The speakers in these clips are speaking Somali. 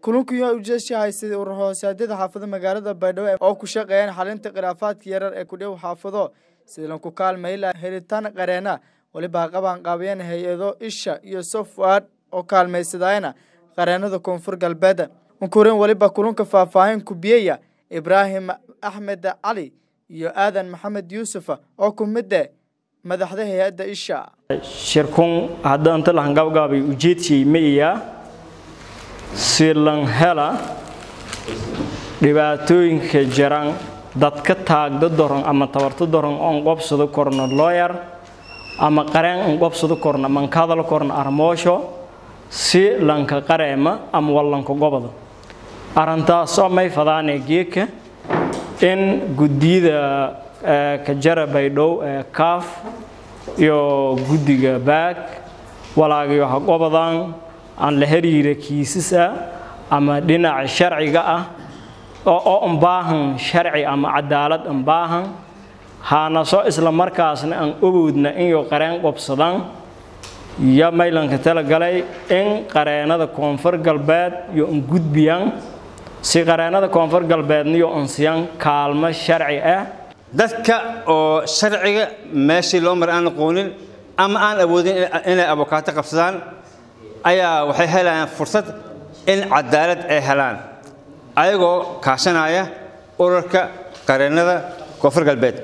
kulankii ujeeshi haystay urur hoosaadyada xaafado magaalada baydhabo oo ku shaqeeyaan xalinta khilaafaadka yarar ee ku dhow xaafado sidlan ku kaalmay la helitaan qareena weliba qaban qaabiyeen hay-ado isha iyo software oo kaalmaysadayna qareenada koonfur galbeed unkurin weliba kulunka faahfaahin kubiyaya ibraahim axmed cali iyo aadan maxamed yuusuf oo ku mide madaxda hay-adda isha shirkun haddaan talahan gabgaabay ujeedkii maiyaa silan hela dhibaatooyinka jiran dadka taagda doron ama tabarto doron oon qobsado korno looyar ama qareen on qobsado korno mankadal korno armoosho si lanka qareema ama wallanka gobada arrintaasoo may fadaanee geedka in guddiyada kajara baydhow ee kaaf iyo guddiga baag walaagayo ha gobadan aan la xiriira kiisas ah ama dhinaca sharciga ah oo u baahan sharci ama cadaalad u baahan haana soo isla markaasna aan ogoodna inay qareen qobsadaan iyo maylanka talagalay in qareenada koonfur galbeed iyo un gudbiyaan si qareenada koonfur galbeedniyo unsiyaan kaalmo sharci ah dadka oo sharciga meeshii loo mar aan aqoonin ama aan awoodin inay abokaato qabsadaan ayaa waxay helayaan fursad in cadaalad ay helaan ayagoo kaashanaya ururka qareennada koonfur galbeed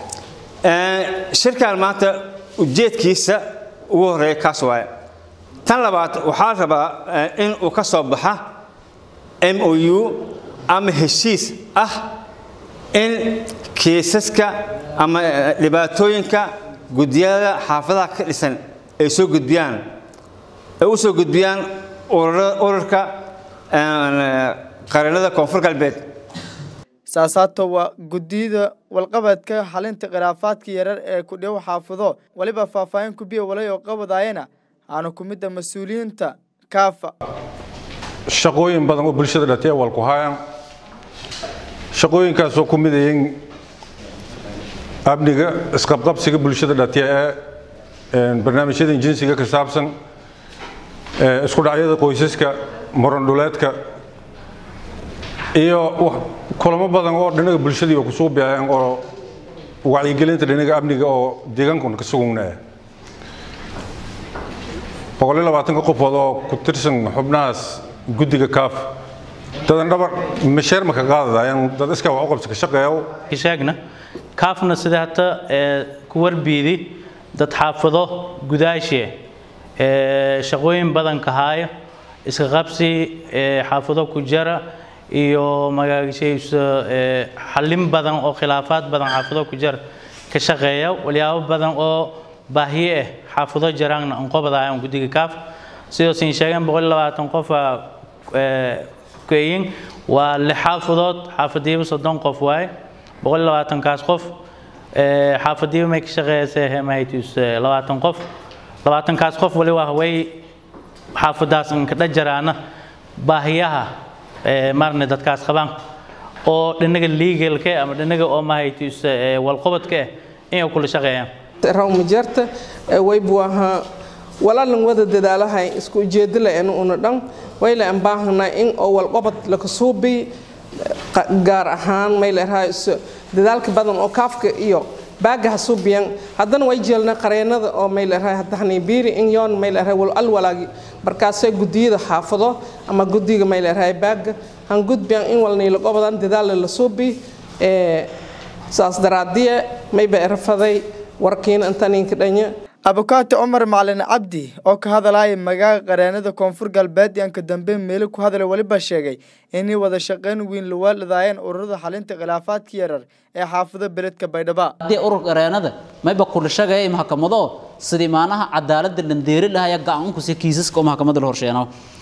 shirkan maanta ujeedkiisa ugu horreeya kaas waaye tan labaad waxaa la rabaa in uu ka soo baxa m o u ama heshiis ah in kiisaska ama dhibaatooyinka guddiyada xaafadaha ka dhisan ay soo gudbiyaan ay u soo gudbiyaan ururka qareennada koonfur galbeed saasaato waa guddiyada walqabadka xalinta khilaafaadka yarar ee ku dhow xaafado weliba faahfaahin kubiya walay oo qabadaayana aanu ku midda mas-uuliyiinta kaafa shaqooyin badan oo bulshada dhatee walku haayaan shaqooyinkaasoo ku midayin amniga isqabqabsiga bulshada dhatee ee barnaamijyada jinsiga ka saabsan isku dhacyada qoysaska murandhuleedka iyo kulamo badan oo dhinaga bulshadii ku soo bixeen oo wacyigelinta dhinaga amniga oo deegaankuna ka sugunaa boqol iyo labaatanka qofood oo ku tirsan xubnahaas guddiga kaaf dadan dhabar masheer ma ka qaadadayaan dad iskaa wax u qabsi ka shaqeeyo sheegna kaafna sida hata ku warbiidi dad xaafado gudaashe shaqooyin badan ka haayo iska qabsi xaafado ku jara iyo magaashaysa xallin badan oo khilaafaad badan xaafado ku jara ka shaqeeya walyaabo badan oo baahiye ah xaafado jaraanna aan qobadaayaan guddiga kaaf sidoo siin sheegeen boqol iyo labaatan qof keeyin waa lix xaafadood xaafadiiba soddon qof waaye boqol iyo labaatankaas qof xaafadiiba may ka shaqeeysa mahaytus labaatan qof labaatankaas qof wali waa way xaafadaas inka dhajaraana baahiyaha marne dadkaas qabaan oo dhinaga legalka ama dhinaga oo mahaytus walqobadka ah inay kula shaqeeyaan rawmajarta waybuaha walaalan wada dadaalahay isku ujeedala en una dhan wayle aan baahanaa in oo walqobad laka suubi gaar ahaan mayleeraha dadaalka badan oo kaafka iyo baagaha suubiyan haddana way jeelna qareenada oo mayleeraha hadahani biiri in yoon mayleeraha wal al walaagi markaasay gudiyada xaafado ama gudiga mayleeraha baaga han gudbiyan in walnay la qobadan dadaal la suubi ee saas daraadiye mayba erafaday warkiina intaninka dhanya abukaati cumar macalin cabdi oo ka hadalaya magaaga qareenada koonfur galbeed yanka dambe meelo ku hadalay weliba sheegay inay wada shaqayn weyn lawaaladaayeen ururada xalinta khilaafaadka yarar ee xaafado beledka baydhaba haddii urur qareenada mayba kula shaqeeyay maxkamado sidii maanaha cadaaladda dhandeeri lahaya gacankusi kiisaska oo maxkamadda la horsheeno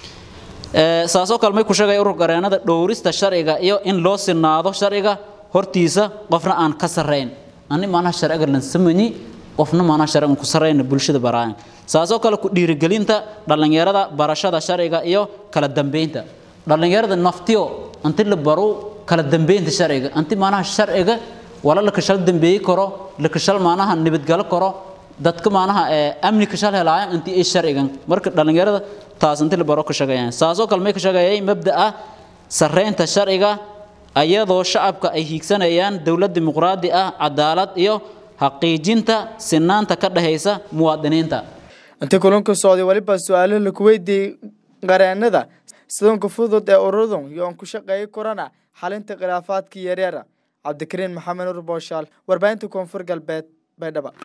saasoo kale may ku sheegaya urur qareenada dhowrista sharciga iyo in loo sinaado sharciga hortiisa qofna aan ka sarrayn ani maanaha sharciga lan samani qofna maanaha sharcigan ku sarrayna bulshada baraayan saasoo kale ku dhiirigelinta dhallinyarada barashada sharciga iyo kala dambeynta dhallinyarada naftiyo inti la baro kala dambeynta sharciga inti maanaha sharciga wala la kashal dambeeyi karo la kashal maanaha nabadgalo karo dadka maanaha amnika shal helaayan intii ay sharcigan marka dhalinyarada taas intii la baro ka shaqeeyaan saasoo kale may ka shaqeeyay mabda'a sarreynta sharciga ayadoo shacabka ay hiigsanayaan dowlad dimuqraadi ah cadaalad iyo xaqiijinta sinaanta ka dhexaysa muwaadiniinta intii kulanka socday weliba su-aalo laku weydiiyey qareenada sidoonka fudud ee ururdun yoon ku shaqeeyi korana xalinta khilaafaadkii yaryara cabdikariin maxamed nur booshaal warbaahinta koonfur galbeed baydhaba